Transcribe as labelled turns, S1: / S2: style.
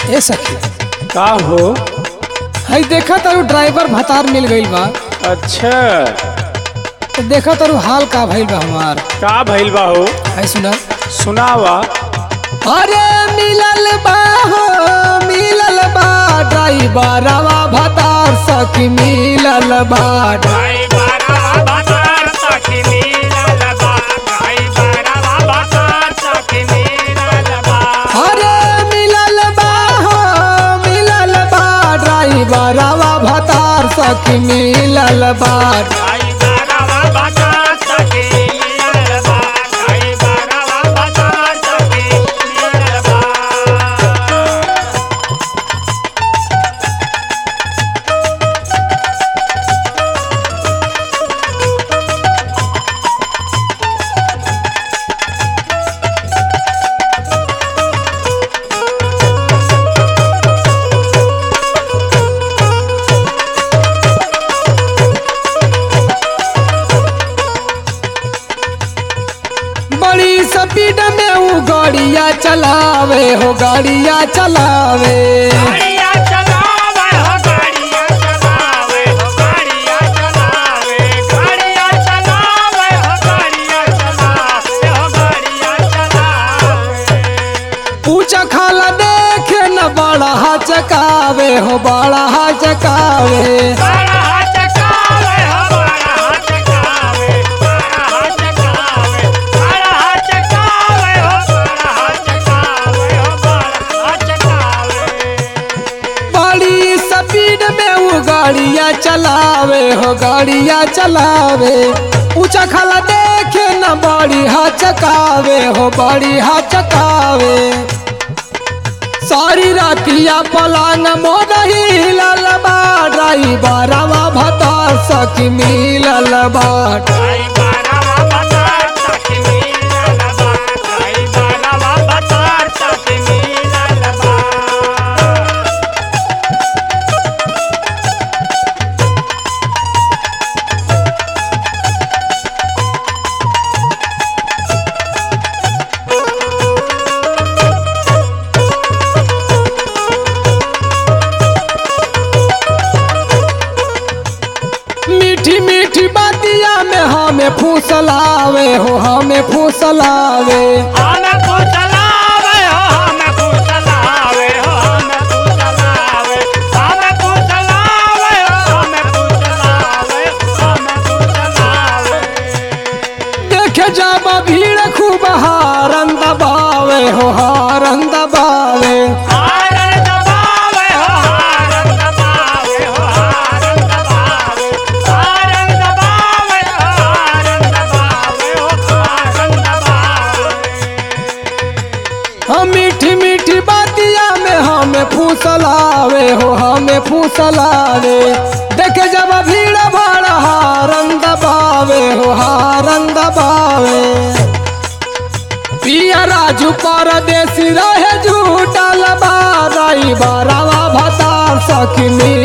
S1: ए सखी
S2: का हो
S1: हई देखा तारू ड्राइवर भतार मिल गईल बा
S2: अच्छा
S1: तो देखा तारू हाल का भइल बा हमार
S2: का भइल बा हो
S1: है सुना
S2: सुनावा
S1: अरे मिलल बा हो मिलल बा ड्राइवरवा भतार सखी मिलल बा
S3: भाई बारवा बाजार सखी मिलल बा भाई बारवा बाजार सखी मिलल बा
S1: अरे मिलल बा हो मिलल बा ड्राइवरवा भतार सखी मिलल बा
S3: भाई बारवा बाजार सखी मिलल बा भाई बारवा बाजार सखी मिलल बा
S1: बड़ी स्पीड में वो गाड़िया चलावे हो गाड़िया चलावे
S3: गाड़िया चलावे हो गाड़िया चलावे हो गाड़िया चलावे गाड़िया चलावे हो गाड़िया चलावे हो गाड़िया चलावे
S1: पूछा खाला देखे न बड़ा चकावे हो बड़ा चकावे
S3: बड़ा हाथ कावे हो बड़ा हाथ कावे बड़ा हाथ कावे बड़ा हाथ कावे हो बड़ा हाथ कावे हो बड़ा हाथ कावे
S1: बड़ी स्पीड में वो गाड़िया चलावे हो गाड़िया चलावे पूछा खाला देखे न बड़ी चकावे हो बड़ी चकावे सारी रातिया पलांग मोदही ललबा ड्राइवरवा भतार सखी मिलल बाट
S3: भाई बारवा बाजार सखी मिलल बा भाई बारवा बाजार सखी मिलल बा
S1: मीठी मीठी बातिया में हमें फूसलावे हो हमें फूसलावे
S3: हमें फुसलावे हो हमें फुसलावे हो हमें फुसलावे हमें फुसलावे हो हमें फुसलावे हमें फुसलावे
S1: देखे जब भीड़ खूब हारन दबावे हो हारन दबावे
S3: हारन दबावे हो हारन दबावे हो हारन दबावे हारन दबावे हो हारन दबावे हो हारन दबावे
S1: हम मीठी मीठी बातिया में हमें फूसलावे हो हमें फूसलावे देखे जब भीड़ भाड़ हारन दबावे हो हारन दबावे पिया राजू परदेसी रहे झूठल बाराई बारावा भतार सखी